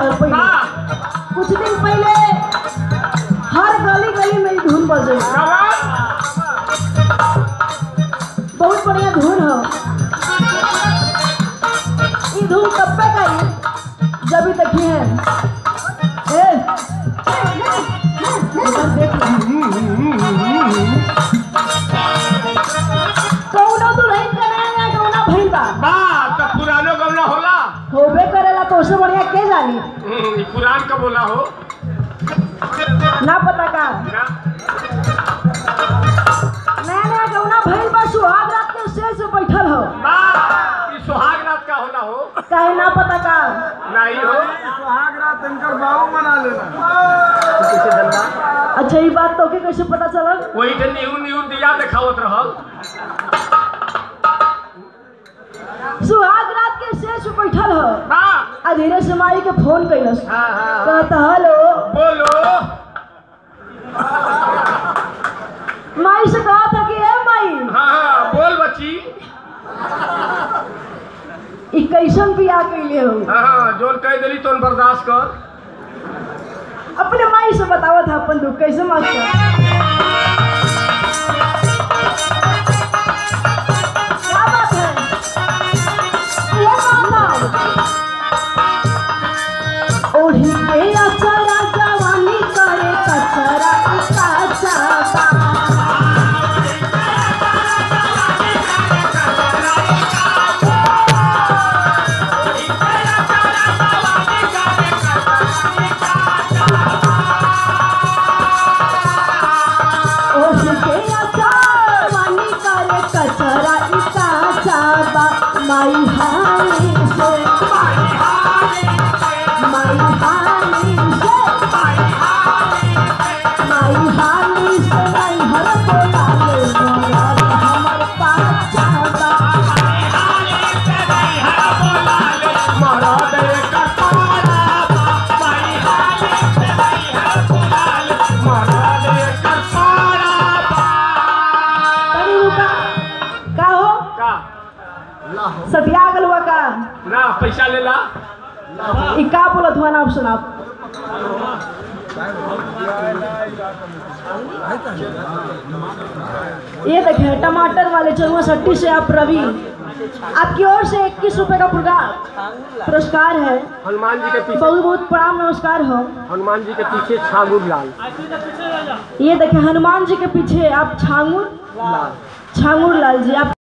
साल पहले हाँ कुछ दिन पहले हर गली गली में ई धुन बजे कवन बहुत बढ़िया धुन हो ई धुन कब पे गई जब भी देखी है ए इधर देख कौनो दुल्हन के नया नया गौना भइल बा बा तो पुरानो गमला होला होबे करेला तो उससे बढ़िया के जानी हम्म, ई पुरान का बोला हो ना पता का ना नया नया गौना भइल बा सुहाग रात के शेर से बैठल हो बा ई सुहाग रात का होला हो काहे ना पता का नहीं हो सुहाग रात इनकर बाबू मना लेना अच्छा ये बात तो के कैसे पता चलल वही के न्यू न्यू दिया देखावत रहल सुहाग रात के शेर से बैठल हो बा आ धीरे से माई के फोन कैलस हाँ हाँ कहता हेलो बोलो माई से कहा था कि ए माई हाँ हाँ बोल बच्ची ई कैसन बियाह कैले हो हाँ हाँ जोन कह दिली तो बर्दाश्त कर अपने माई से बतावा था अपन दुख कैसे मास्टर क्या बात है ये बात है। ओढ़ी के अचरा जवानी करे कचरा काचा ओढ़ी के अचरा जवानी करे कचरा काचा माई हाली से माई हाली से माई हाली से नहीं हर बोला ले मगर हमर पाछा बा मारा दे कटारा माई हाले से नहीं है बुलाल मारा दे कटारा तनी रुका का हो का सटिया गल हुआ का ना पैसा ले ला ई का बोलत हुआ नाम सुनाओ ये देखे टमाटर वाले चरुआ सट्टी से आप रवि आपकी ओर से इक्कीस रुपए का पुरस्कार पुरस्कार है हनुमान जी के पीछे बहुत बहुत प्रणाम नमस्कार हो हनुमान जी के पीछे छागुर लाल ये देखे हनुमान जी के पीछे आप छांगुर लाल छांगुर लाल जी आप